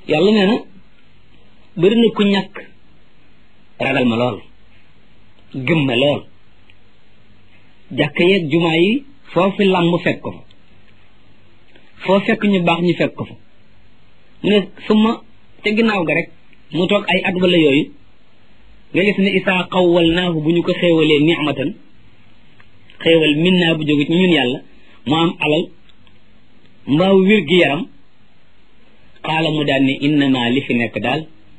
yàlla nee na bëri na ku ñàkk ragal ma lool gëm ma lool jàkk yeeg jumaa yi foofu làmb fekk ko fa foo fekk ñu baax ñu fekk ko fa mu ne suma te ginnaaw ga rek mu toog ay at wala yooyu nga gis ne isaa xawwal naahu bu ñu ko xéewalee nicmatan xéewal min naa bu jóge ci ñun yàlla mu am alal mbaaw wér gi yaram xaala mu daan ne innama li fi nekk daal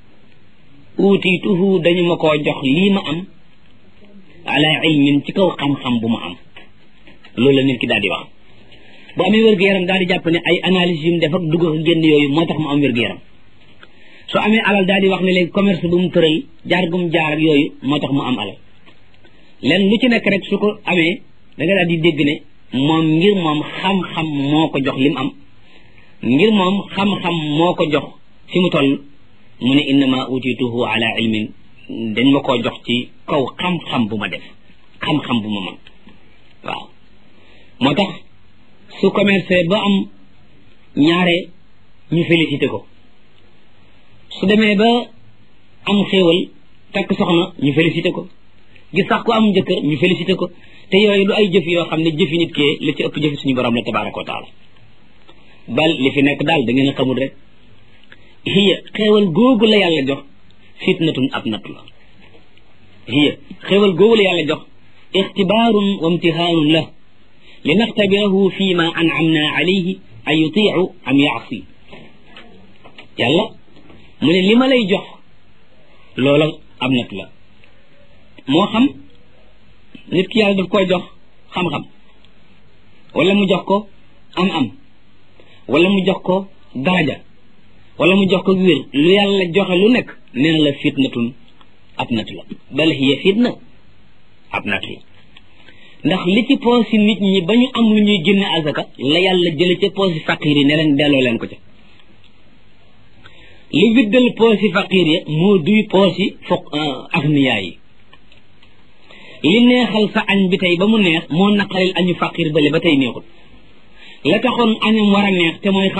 uutiituhu dañu ma koo jox lii ma am ala ilmin ci kaw xam-xam bu ma am loolu la nit ki daal di wax bu amee wér-gu-yaram daal di jàpp ne ay analyse yu mu def ak dugg ak génn yooyu moo tax mu am wér-gu-yaram su amee alal daal di wax ne léegi commerce bu mu tëral jaar gum jaar ak yooyu moo tax mu am alal len lu ci nekk rek su ko amee da nga daal di dégg ne moom ngir moom xam-xam moo ko jox li mu am ngir moom xam-xam moo ko jox fi mu toll mu ne innama utituhu ala ilmin dañ ma koo jox ci kaw xam-xam bu ma def xam-xam bu ma mën waaw moo tax su commercé ba am ñaare ñu félicité ko su demee ba am xéewal takk soxna ñu félicité ko gis sax ku am jëkkër ñu félicité ko te yooyu du ay jëf yoo xam ne jëfi nit kee la ci ëpp jëfi suñu borom la tabaraka wa taala bal li fi nekk daal da ngeen a xamul rek hiya xéewal googu la yàlla jox fitnatun ab nattu la hiya xéewal googu la yàlla jox ixtibaarun wa imtihaanun la li naxtabirahu fi ma an'amna alayhi an yutiicu am yaasi yàlla mu ne li ma lay jox loola ab nattu la moo xam nit ki yàlla daf koy jox xam-xam wala mu jox ko am-am wala mu jox ko daraja wala mu jox ko wér lu yàlla joxe lu nekk nee na la fitnatun ab nattu la bal hiya fitna ab nattu la ndax li ci poosi nit ñi ba ñu am lu ñuy génne azaka la yàlla jële ca poosi faqir yi ne leen delloo leen ko ca li widdal poosi faqir ya moo duy poosi foq agniyaa yi li neexal sa añ bi tey ba mu neex moo naqaril añu faqir bale ba tey neexul la taxoon añam war a neex te mooy